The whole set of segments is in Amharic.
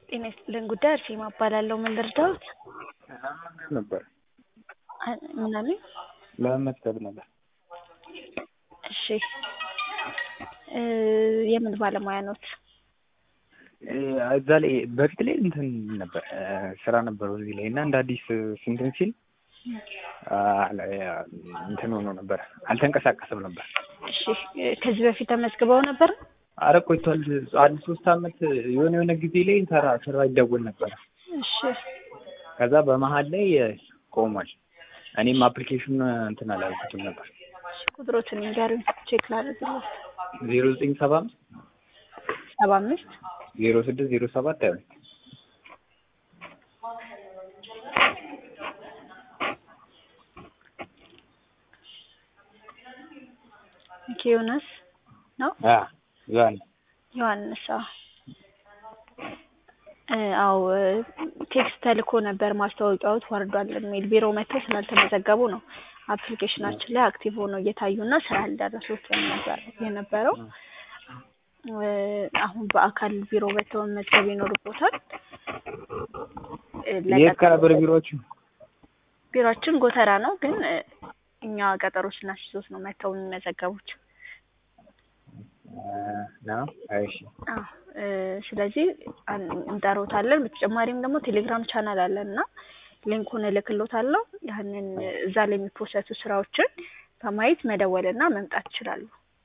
ጤና ይስጥልን ጉዳይ አርሴማ እባላለሁ። ምን ልርዳዎት? ለመመዝገብ ነበር። አ- ምን አሉኝ? ለመመዝገብ ነበር። እሺ እ የምን ባለሙያ ኖት? እ እዛ ላይ በፊት ላይ እንትን ነበር እ ስራ ነበረው እዚህ ላይ እና እንደ አዲስ እንትን ሲል አ ላይ እንትን ሆኖ ነበር አልተንቀሳቀሰም ነበር። እሺ እ ከዚህ በፊት ተመዝግበው ነበር? አረ ቆይቷል። አንድ ሶስት አመት የሆነ የሆነ ጊዜ ላይ ሰራ ስራ ይደወል ነበር። እሺ ከዛ በመሀል ላይ ቆሟል። እኔም አፕሊኬሽን እንትን አላልኩትም ነበር። እሺ ቁጥሮትን ንገሩኝ ቼክ ላድርግልዎት። ዜሮ ዘጠኝ ሰባ አምስት ሰባ አምስት ዜሮ ስድስት ዜሮ ሰባት ሀያ ሁለት ኦኬ ዮናስ ነው? አ ዛን ዮሐንስ አዎ እ አዎ እ ቴክስት ተልኮ ነበር ማስታወቂያዎት ወርዷል የሚል ቢሮ መጥተው ስላልተመዘገቡ ነው አፕሊኬሽናችን ላይ አክቲቭ ሆነው እየታዩና ስራ ያልደረሱት ነበር የነበረው። እ አሁን በአካል ቢሮ መጥተው መመዝገብ ይኖርቦታል። እ የት ለቀጠሮ- ከነበር ቢሮዎቹ? ቢሮአችን ጎተራ ነው ግን እ እኛ ቀጠሮ ስናስይዞት ነው መጥተው የሚመዘገቡት። ነው እሺ አዎ እ ስለዚህ አን- እንጠራዎታለን። በተጨማሪም ደግሞ ቴሌግራም ቻናል አለን እና ሊንኩን እልክልዎታለሁ። ያንን እዛ ላይ የሚፖሰቱ ስራዎችን በማየት መደወልና መምጣት ይችላሉ።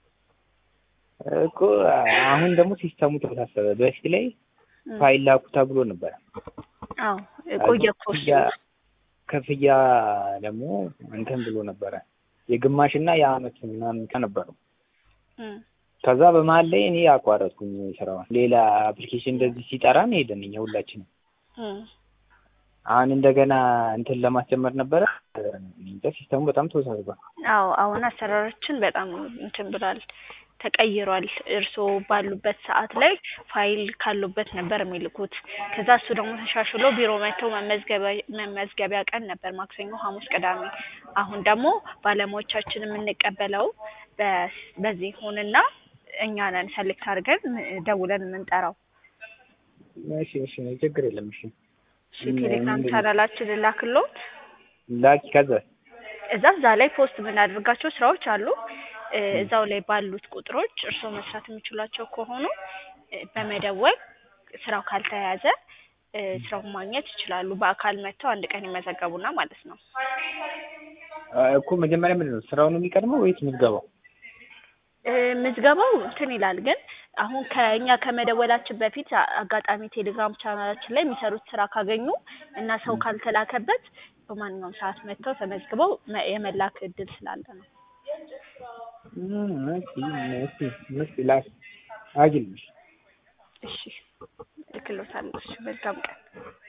እኮ አሁን ደግሞ ሲስተሙ ተወሳሰበ። በፊት ላይ እ ፋይል ላኩ ተብሎ ነበር። አዎ ቆየ እኮ እሱ። ክፍያ ክፍያ ደግሞ እንትን ብሎ ነበረ የግማሽ እና የአመት ምናምን ከነበረው እ ከዛ በመሀል ላይ እኔ አቋረጥኩኝ ስራውን። ሌላ አፕሊኬሽን እንደዚህ ሲጠራን ሄደን እኛ ሁላችንም እ አሁን እንደገና እንትን ለማስጀመር ነበረ። እንጃ ሲስተሙ በጣም ተወሳስቧል። አዎ አሁን አሰራራችን በጣም እንትን ብሏል፣ ተቀይሯል። እርስዎ ባሉበት ሰዓት ላይ ፋይል ካሉበት ነበር የሚልኩት። ከዛ እሱ ደግሞ ተሻሽሎ ቢሮ መጥተው መመዝገቢያ መመዝገቢያ ቀን ነበር ማክሰኞ፣ ሐሙስ፣ ቅዳሜ። አሁን ደግሞ ባለሙያዎቻችን የምንቀበለው በ- በዚህ ሆንና እኛ ነን ሰሌክት አድርገን ም- ደውለን የምንጠራው። እሺ እሺ ችግር የለም እሺ እሺ ቴሌግራም ምንድን ነው? ቻናላችን ላክሎት። ላኪ ከዛ እዛ እዛ ላይ ፖስት የምናደርጋቸው ስራዎች አሉ። እ እዛው ላይ ባሉት ቁጥሮች እርስዎ መስራት የሚችሏቸው ከሆኑ እ በመደወል ስራው ካልተያዘ እ ስራውን ማግኘት ይችላሉ። በአካል መጥተው አንድ ቀን ይመዘገቡና ማለት ነው። እኮ መጀመሪያ ምንድን ነው ስራው ነው የሚቀድመው ወይስ ምዝገባው? እ ምዝገባው እንትን ይላል ግን አሁን ከእኛ ከመደወላችን በፊት አ- አጋጣሚ ቴሌግራም ቻናላችን ላይ የሚሰሩት ስራ ካገኙ እና ሰው ካልተላከበት በማንኛውም ሰዓት መጥተው ተመዝግበው መ- የመላክ እድል ስላለ ነው። እም፣ እስኪ እስኪ እስኪ ላክ አግኝልሽ እሺ እልክልዎታለሁ። እሺ መልካም ቀን።